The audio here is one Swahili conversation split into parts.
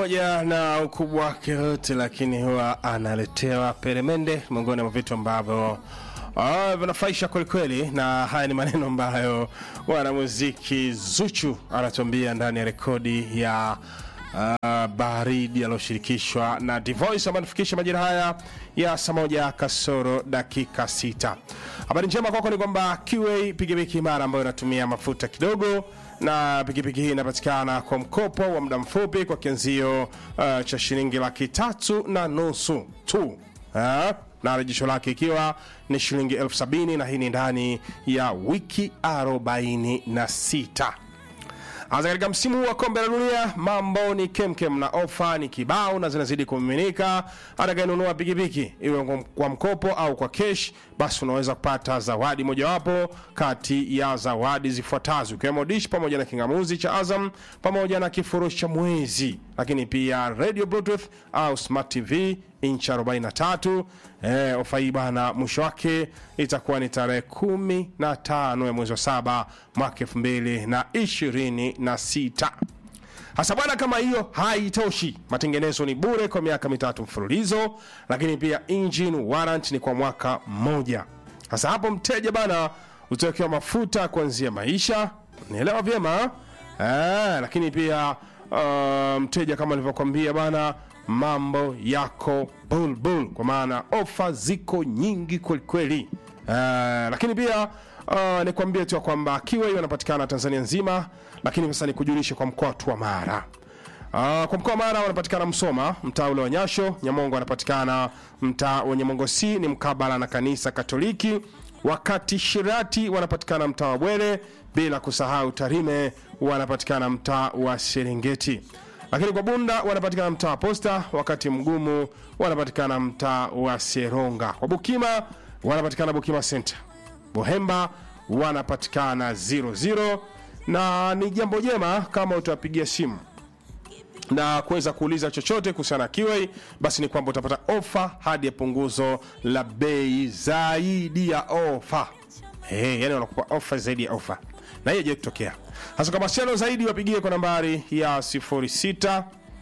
pamoja na ukubwa wake wote, lakini huwa analetewa peremende, miongoni mwa vitu ambavyo ah, vinafaisha kwelikweli, na haya ni maneno ambayo mwanamuziki Zuchu anatuambia ndani ya rekodi ya uh, baridi aliyoshirikishwa na Divoice ambayo anafikisha majira haya ya saa moja kasoro dakika sita. Habari njema kwako ni kwamba QA pikipiki imara ambayo inatumia mafuta kidogo na pikipiki hii inapatikana kwa mkopo wa muda mfupi kwa kianzio uh, cha shilingi laki tatu na nusu tu uh, na rejesho lake ikiwa ni shilingi elfu sabini na hii ni ndani ya wiki 46 Anza katika msimu huu wa kombe la dunia, mambo ni kemkem na ofa ni kibao na zinazidi kumiminika. Atakayenunua pikipiki iwe kwa mkopo au kwa kesh, basi unaweza kupata zawadi mojawapo kati ya zawadi zifuatazo, ikiwemo dish pamoja na kingamuzi cha Azam pamoja na kifurushi cha mwezi, lakini pia radio bluetooth au smart tv inchi 43. Eh, ofa hii bana, mwisho wake itakuwa ni tarehe kumi na tano ya mwezi wa saba mwaka elfu mbili na ishirini na sita. Hasa bwana, kama hiyo haitoshi, matengenezo ni bure kwa miaka mitatu mfululizo, lakini pia engine warrant ni kwa mwaka mmoja. Hasa hapo mteja bana utawekewa mafuta kuanzia maisha, nielewa vyema eh, lakini pia uh, mteja kama nilivyokwambia bana mambo yako bulbul, kwa maana ofa ziko nyingi kwelikweli. Uh, lakini pia uh, nikwambie tu ya kwamba kiwa hiyo anapatikana Tanzania nzima, lakini sasa nikujulishe kwa mkoa tu wa Mara. Uh, kwa mkoa wa Mara wanapatikana Msoma, mtaa ule wa Nyasho. Nyamongo wanapatikana mtaa wa Nyamongo C ni mkabala na kanisa Katoliki, wakati Shirati wanapatikana mtaa wa Bwere, bila kusahau Tarime wanapatikana mtaa wa Serengeti lakini kwa Bunda wanapatikana mtaa wa Posta, wakati Mgumu wanapatikana mtaa wa Seronga. Kwa Bukima wanapatikana Bukima Center. Buhemba wanapatikana 00 na ni jambo jema kama utawapigia simu na kuweza kuuliza chochote kuhusiana na Kiwei, basi ni kwamba utapata ofa hadi ya punguzo la bei zaidi ya ofa. Hey, yani wanakupa ofa zaidi ya ofa, na hiyo je kutokea hasa kwa mawasiliano zaidi wapigie kwa nambari ya 06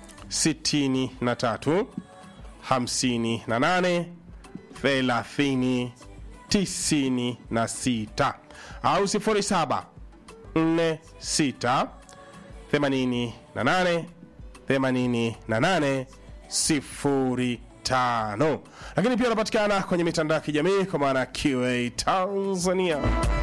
63 58 30 96 au 07 46 88 88 05 lakini pia unapatikana kwenye mitandao ya kijamii kwa maana QA Tanzania.